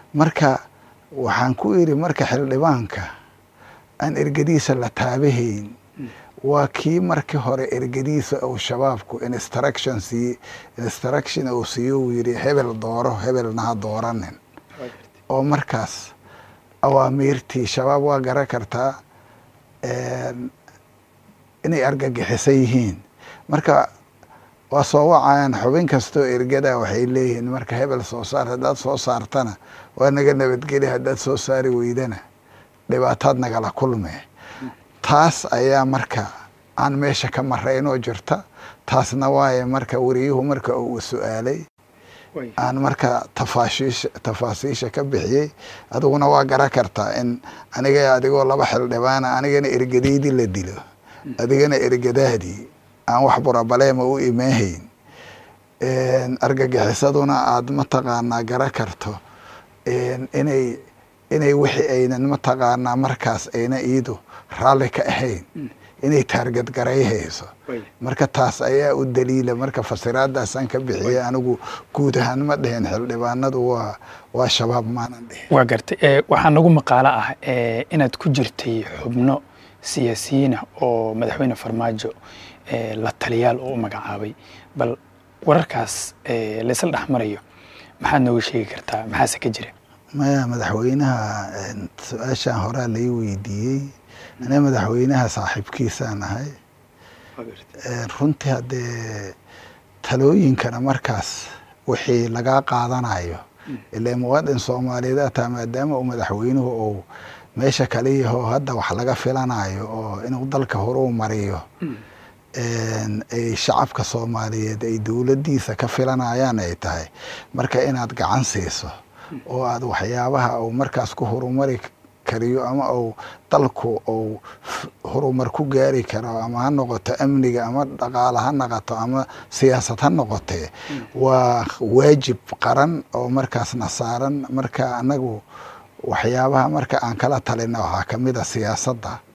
marka waxaan ku idhi marka xildhibaanka aan ergadiisa la taabahayn waa kii markii hore ergadiisa uu shabaabku instruction siiye instruction uu siiyo uu yidhi hebel dooro hebelna ha dooranin oo markaas awaamiirtii shabaab waa garan kartaa inay argagixisan yihiin marka waa soo wacayaan xubin kastoo ergada waxay leeyihiin marka hebel soo saar haddaad soo saartana waa naga nabadgeli haddaad soo saari weydana dhibaataad nagala kulme taas ayaa marka aan meesha ka maraynoo jirta taasna waaye marka wariyuhu marka uu su-aalay aan marka tafaashiisha tafaasiisha ka bixiyey adiguna waa garan kartaa in aniga adigoo laba xildhibaana anigana ergadeydii la dilo adigana ergadaadii aan wax burabaleema u imaahayn argagixisaduna aada mataqaanaa garan karto inay inay wixii aynan mataqaanaa markaas ayna iidu raalli ka ahayn inay taargad garayhayso marka taas ayaa u daliila marka fasiraadaasaan ka bixiyay anigu guud ahaan ma dhehen xildhibaanadu waa waa shabaab maanan dhihin waa gartay waxaa nagu maqaalo ah inaad ku jirtay xubno siyaasiyiina oo madaxweyne farmaajo la taliyaal oo u magacaabay bal wararkaas laysla dhex marayo maxaad nooga sheegi kartaa maxaase ka jira maya madaxweynaha su-aashaan horaa lai weydiiyey aniga madaxweynaha saaxiibkiisaan ahay runtii haddee talooyinkana markaas wixii lagaa qaadanayo ilaa muwaadin soomaaliyeed ataa maadaama uu madaxweynuhu uu meesha kaliyaho hadda wax laga filanayo oo inuu dalka horuu mariyo ay shacabka soomaaliyeed ay dowladdiisa ka filanayaan ay tahay marka inaad gacan siiso oo aad waxyaabaha uu markaas ku horumari kariyo ama uu dalku uu horumar ku gaari karo ama ha noqoto amniga ama dhaqaale ha noqoto ama siyaasad ha noqotee waa waajib qaran oo markaasna saaran marka anagu waxyaabaha marka aan kala talina waxaa kamid a siyaasadda